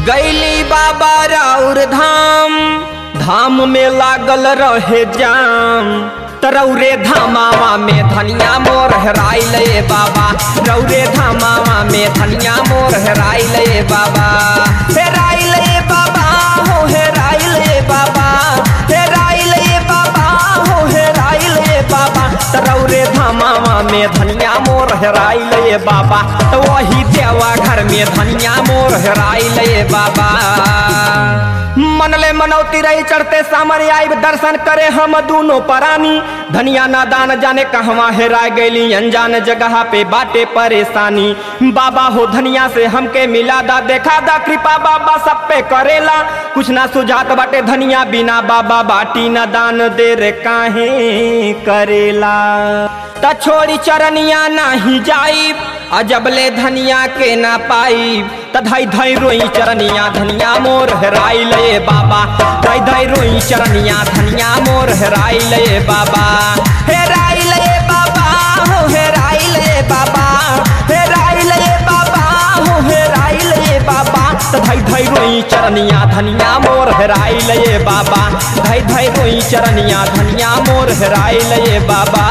गैली बाबा राउर धाम धाम में लागल रहे जाम तरौरे धामावा में धनिया मोर हेराइल ए बाबा रौरे धामावा में धनिया मोर हेराइल ए बाबा हेराइल ए बाबा हो हेराइल ए बाबा हेराइल ए बाबा हो हेराइल ए बाबा तरौरे धामावा में धनिया मोर हेराइल ए बाबा तो वही देवा घर में धनिया मोर हेराइल ए बाबा मनले मनौती रही चढ़ते सामने आई दर्शन करे हम दोनों परानी धनिया नादान जाने कहवा हेरा गईली अनजान जगह पे बाटे परेशानी बाबा हो धनिया से हमके मिला दा देखा दा कृपा बाबा सब पे करेला कुछ ना सुझात बाटे धनिया बिना बाबा बाटी न दान दे रे काहे करेला त छोड़ी चरनिया नाही जाई अजबले धनिया के ना पाई त धई धई रोई चरनिया धनिया मोर हेराई ले बाबा धई धई रोई चरनिया धनिया मोर हेराई ले बाबा हेराई ले बाबा हो हेराई ले बाबा हेराई ले बाबा हो हेराई ले बाबा त धई धई रोई चरनिया धनिया मोर हेराई ले बाबा धई धई रोई चरनिया धनिया मोर हेराई ले बाबा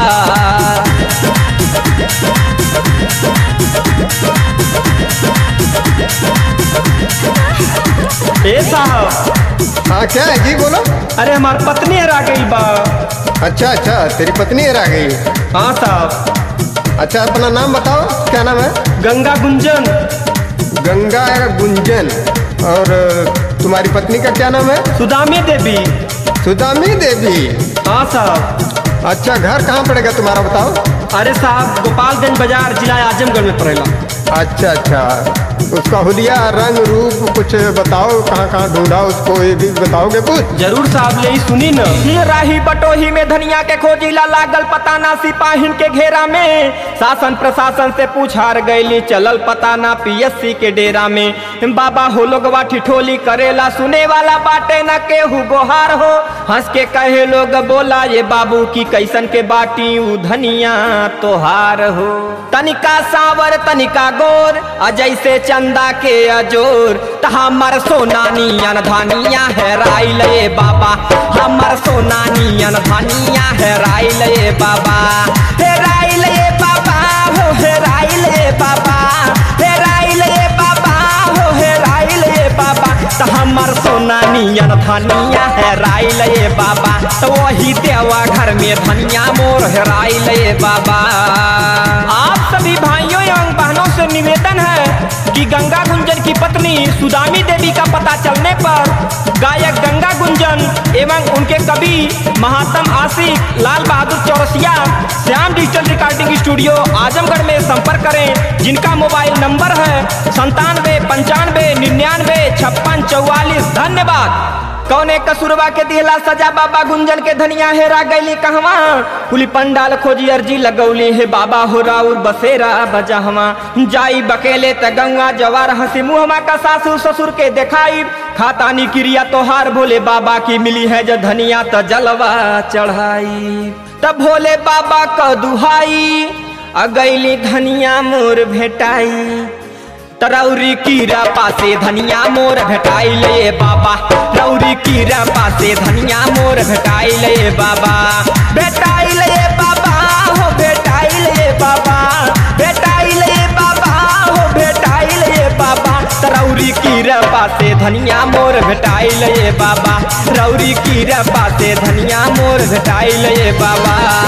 ए साहब हाँ क्या है जी बोलो अरे हमार पत्नी हरा गई बा अच्छा अच्छा तेरी पत्नी हरा गई हाँ साहब अच्छा अपना नाम बताओ क्या नाम है गंगा गुंजन गंगा गुंजन और तुम्हारी पत्नी का क्या नाम है सुदामी देवी सुदामी देवी हाँ साहब अच्छा घर कहाँ पड़ेगा तुम्हारा बताओ अरे साहब गोपालगंज बाजार जिला आजमगढ़ में पड़ेला अच्छा अच्छा उसका हुलिया रंग रूप कुछ बताओ कहाँ कहाँ ढूंढा उसको ये भी बताओगे कुछ जरूर साहब ले सुनी न ये राही बटोही में धनिया के खोजिला लागल पता ना सिपाहिन के घेरा में शासन प्रशासन से पूछार गईली चलल पता ना पीएससी के डेरा में बाबा हो लोगवा ठिठोली करेला सुने वाला बाटे न केहू गोहार हो हंस के कहे लोग बोला ये बाबू की कैसन के बाटी उ धनिया तोहार हो तनिका सावर तनिका गोर अजय से चंदा के अजोर त हमर सोना नियन धनिया है राइल ए बाबा हमर सोना नियन धनिया है राइल ए बाबा हे राइल ए बाबा हो हे राइल ए बाबा हे राइल ए बाबा हो हे राइल ए बाबा त हमर सोना नियन धनिया है राइल ए बाबा तो वही देवा घर में धनिया मोर है राइल ए बाबा आप सभी भाइयों एवं बहनों से निवेदन है कि गंगा गुंजन की पत्नी सुदामी देवी का पता चलने पर गायक गंगा गुंजन एवं उनके कवि महात्म Ashiq Lal Bahadur Chaurasia Shyam digital recording studio Azamgarh में संपर्क करें जिनका मोबाइल नंबर है संतानवे पंचानवे निन्यानवे छप्पन चौवालीस धन्यवाद कौने कसूरबा के दिहला सजा बाबा गुंजन के धनिया हेरा गईली कहवा कुली पंडाल खोजी अर्जी लगौली हे बाबा हो राउर बसेरा बजहवा जाई बकेले त गंगा जवार हंसी मुहमा का सासू ससुर के देखाई खातानी क्रिया तोहार भोले बाबा की मिली है जो धनिया त जलवा चढ़ाई तब भोले बाबा क दुहाई अगैली धनिया मोर भेटाई तरौरी कीरा पासे धनिया मोर भेटाई ले बाबा रौरी कीरा पासे धनिया मोर भेटाई ले बाबा भेटाई ले बाबा हो भेटाई ले बाबा भेटाई ले बाबा हो भेटाई ले बाबा तरौरी कीरा पासे धनिया मोर भेटाई ले बाबा रौरी कीरा पासे धनिया मोर भेटाई ले बाबा